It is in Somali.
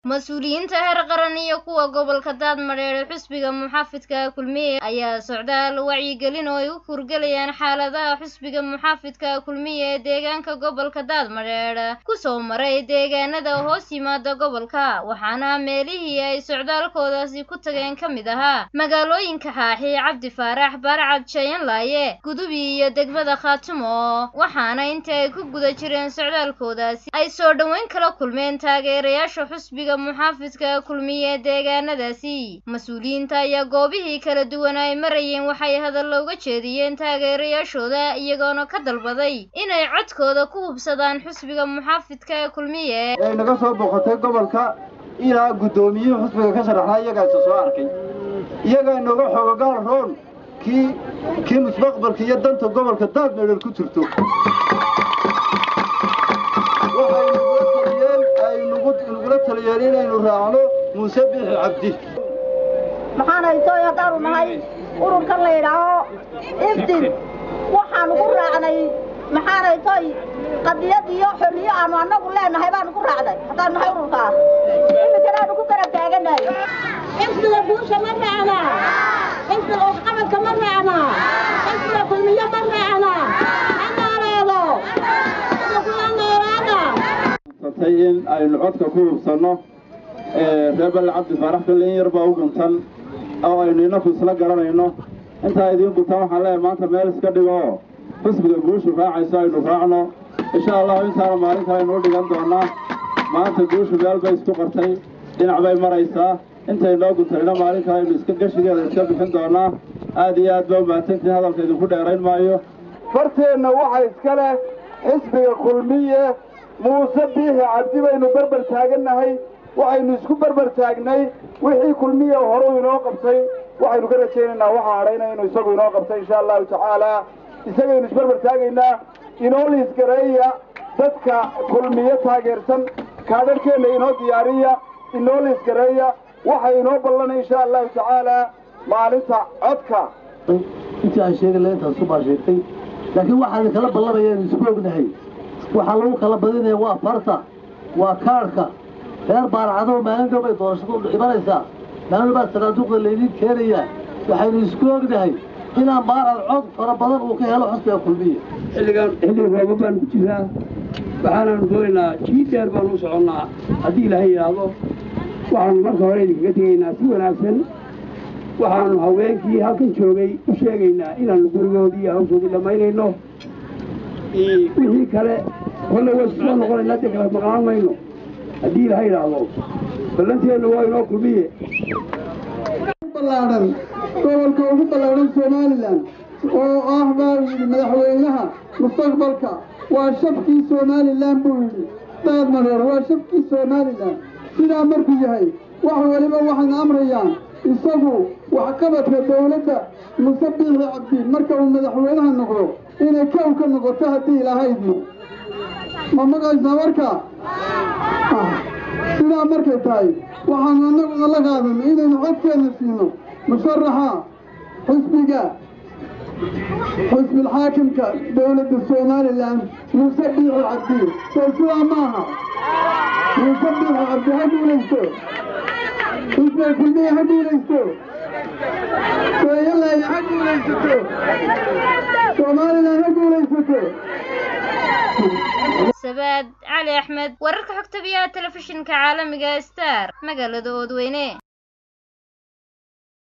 mas-uuliyiinta heer qaran iyo kuwa gobolka daadmadheer ee xusbiga muxaafidka kulmiye ayaa socdaal wacyigelin oo ay u kurgelayaan xaaladaha xusbiga muxaafidka kulmiye ee deegaanka gobolka daadmadheer kusoo maray deegaanada hoos yimaada gobolka waxaana meelihii ay socdaalkoodaasi ku tageen ka mid ahaa magaalooyinka xaaxi cabdi faarax baarcad jayanlaaye gudubi iyo degmada khaatumo waxaana intii ay ku guda jireen socdaalkoodaasi ay soo dhoweyn kala kulmeen taageerayaasha xusbiga muxaafidka kulmiye ee deegaanadaasi mas-uuliyiinta ayaa goobihii kala duwan ay marayeen waxay hadallo uga jeediyeen taageerayaashooda iyagoona ka dalbaday inay codkooda ku hubsadaan xusbiga muxaafidka ee kulmiye ay naga soo boqotay gobolka ilaa guddoomiyihii xusbiga ka sharaxnaa iyagaasa soo arkay iyagaa inooga xoogogaal roon kii kii mustaqbalka iyo danta gobolka daadmeedhel ku jirto waxaynugula taliyeen inaynu raacno muuse biixi cabdi maxaanaytoy haddaanu nahay ururkan la yidhaaho iftin waxaanu ku raacnay maxaanaytoy qadiyad iyo xorriyo aanu annagu leenahay baanu ku raacnay haddaanu nahay ururkaa iminkanaanu ku garab taaganahay xifdiga guusha ma raacna xifdiga waxqabadka ma raacna xifdiga kulmiyo ma raacna ha nooleedo kula noolaada tay in aynu codka ku hubsanno reer balle cabdi faarax kalle in yar baa u guntan oo aynu inaku isla garanayno intaa idiin guntan waxaan leeyahay maanta meel iska dhigo oo xusbiga guushu raacayso aynu raacno insha allahu intaana maalin kale aynu u dhigan doonaa maanta guushu meel bay isku qartay dhinac bay maraysaa intay noo guntanina maalin kale aynu iska gashigeeda iska bixin doonaa aad iyo aad baa umahadsantiin hadalka idinku dheerayn maayo farteenna waxa iska leh xisbiga kulmiye muuse biixi cabdi baynu berber taagannahay waxaynu isku berber taagnay wixii kulmiya horuu inoo qabtay waxaynu ka rajaynaynaa waxa hadhayna inuu isagu inoo qabtay insha allahu tacaala isagaynu isberber taagaynaa inoo liisgareeya dadka kulmiye taageersan kaadharhkeenna inoo diyaariya inoo liisgareeya waxa inoo ballanay insha allahu tacaala maalinta codka intii aan sheegay la intaas ku baa sheegtay laakiin waxaan kala ballanayaan isku ognahay waxaa lagu kala badinaya waa farta waa kaadhka reer baarcado maalin dhow bay doorashadu imanaysaa maalin baa sanaaduuqda laydiin keenayaa waxaynu isku ognahay inaan baarad cod fara badan uu ka helo xusbiga kulmiya xilligan xilli rooba baanu ku jiraa waxaanaanu doonaynaa jii dheer baanu u soconnaa haddii ilaahay yidhaahdo waxaanu marka hore idinkaga tegaynaa si wanaagsan waxaanu haweenkii halkan joogay u sheegaynaa inaannu gurigoodii iyo hawshoodii dhammaynayno wixii kale kolle way soo noqonaynaa dee kala maqnaan mayno haddii ilaahay yidhaahdo ballanteennu waa inoo kulmiye ballaadhan gobolka ugu ballaadhan somalilan oo ah baa yidhi madaxweynaha mustaqbalka waa shabkii somalilan buu yidhi daadmareer waa shabkii somalilan sidaa markuu yahay wax weliba waxayna amrayaan isagu waxqabadka dawladda muse biixi cabdi marka uu madaxweynaha noqdo inay kow ka noqoto haddii ilahaydno ma maqaysaa marka sidaa markay tahay waxaanu annaguna la qaadano inaynu codkeenna siino musharaxa xisbiga xisbilxaakimka dowladda somalilan muuse biixi cabdi soo sidaa maaha muuse biixi cabdi ha guulaysto xisbiga kulmiya ha guulaysto sooyalayna ha guulaysato somalilan ha guulaysato sabaad cali axmed wararka xogta biyaha telefishinka caalamiga star magaalada oodweyne